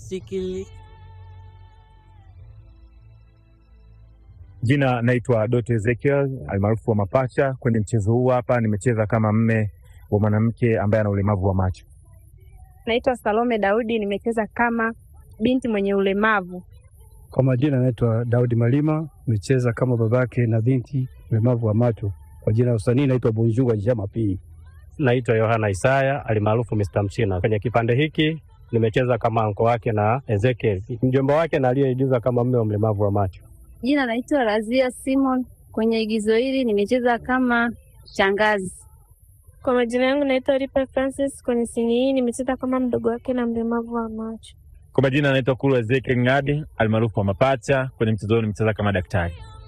sikili Jina naitwa Doto Ezekiel almaarufu wa Mapacha. Kwenye mchezo huu hapa nimecheza kama mme wa mwanamke ambaye ana ulemavu wa macho. Naitwa Salome Daudi, nimecheza kama binti mwenye ulemavu. Kwa majina naitwa Daudi Malima, nimecheza kama babake na binti mlemavu wa macho. Kwa jina la usanii naitwa Bonjunga Jama P. Naitwa Yohana Isaya alimaarufu Mr. Mchina. Kwenye kipande hiki nimecheza kama anko wake na Ezekiel, mjomba wake na aliyeigiza kama mme wa mlemavu wa macho. Jina naitwa Razia Simon, kwenye igizo hili nimecheza kama shangazi. Kwa majina yangu naitwa Ripa Francis, kwenye sini hii nimecheza kama mdogo wake na mlemavu wa macho. Kwa majina naitwa Kulu Ezekiel Ng'adi almaarufu wa Mapacha. Kwenye mchezo huu nimecheza kama daktari.